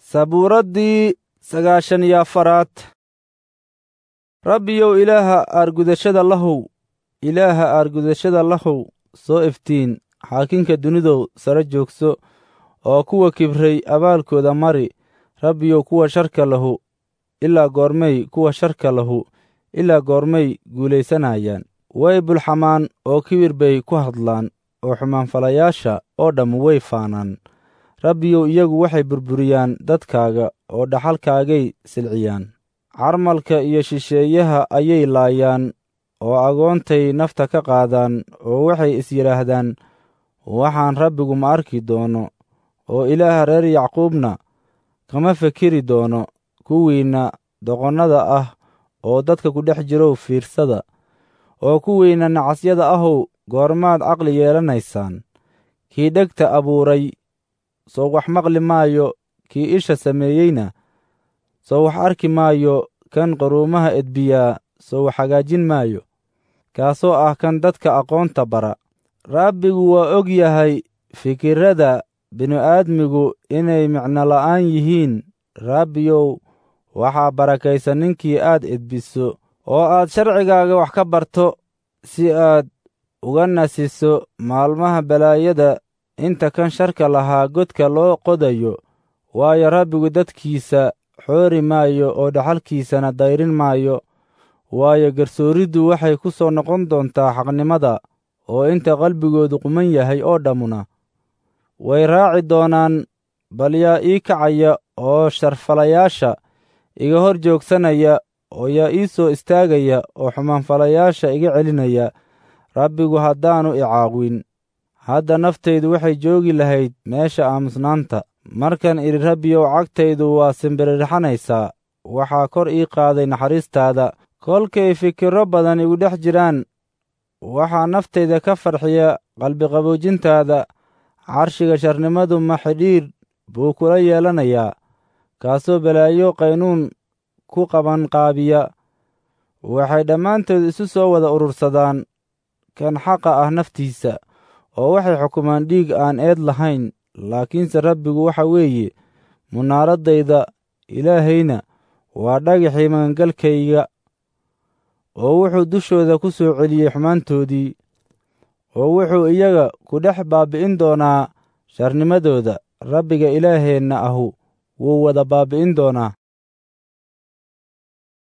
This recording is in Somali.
sabuuraddii sagaashan iyo afaraad rabbiyow ilaaha aargudashada lahow ilaaha aargudashada lahow soo iftiin xaakinka dunidow sare joogso oo kuwa kibray abaalkooda mari rabbiyow kuwa sharka lahu ilaa goormay kuwa sharka lahu ilaa goormay guulaysanayaan way bulxamaan oo kibir bay ku hadlaan oo xumaanfalayaasha oo dhamm way faanaan rabbiyow iyagu waxay burburiyaan dadkaaga oo dhaxalkaagay silciyaan carmalka iyo shisheeyaha ayay laayaan oo agoontay nafta ka qaadaan oo waxay is yidhaahdaan waxaan rabbigu ma arki doono oo ilaaha reer yacquubna kama fekeri doono kuwiinna doqonnada ah oo dadka ku dhex jirow fiirsada oo kuwiinna nacasyada ahow goormaad caqli yeelanaysaan kii dhegta abuuray soo wax maqli maayo kii isha sameeyeyna soo wax arki maayo kan qaruumaha edbiyaa soo wax hagaajin maayo kaasoo ah kan dadka aqoonta bara rabbigu waa og yahay fikirrada binu-aadmigu inay micno la'aan yihiin rabbiyow waxaa barakaysan ninkii aad edbiso oo aad sharcigaaga wax ka barto si aad uga nasiso maalmaha balaayada inta kan sharka lahaa godka loo qodayo waayo rabbigu dadkiisa xoori maayo oo dhaxalkiisana dayrin maayo waayo garsooriddu waxay ku soo noqon doontaa xaqnimada oo inta qalbigoodu quman yahay oo dhammuna way raaci doonaan bal yaa ii kacaya oo sharfalayaasha iga hor joogsanaya oo yaa ii soo istaagaya oo xumaanfalayaasha iga celinaya rabbigu haddaannu icaawin hadda naftaydu waxay joogi lahayd meesha aamusnaanta markan idhi rabbiyow cagtaydu waa simbirirxanaysaa waxaa kor ii qaaday naxariistaada kolkay fikirro badan igu dhex jiraan waxaa naftayda ka farxiya qalbiqaboojintaada carshiga sharnimadu ma xidhiir buu kula yeelanayaa kaasoo balaayo qaynuun ku qabanqaabiya waxay dhammaantood isu soo wada urursadaan kan xaqa ah naftiisa oo waxay xukumaan dhiig aan eed lahayn laakiinse rabbigu waxa weeye munaaraddayda ilaahayna waa dhagaxii magangalkayga oo wuxuu dushooda ku soo celiyey xumaantoodii oo wuxuu iyaga ku dhex baabbi'in doonaa sharnimadooda rabbiga ilaaheenna ahu wuu wada baabbi'in doonaa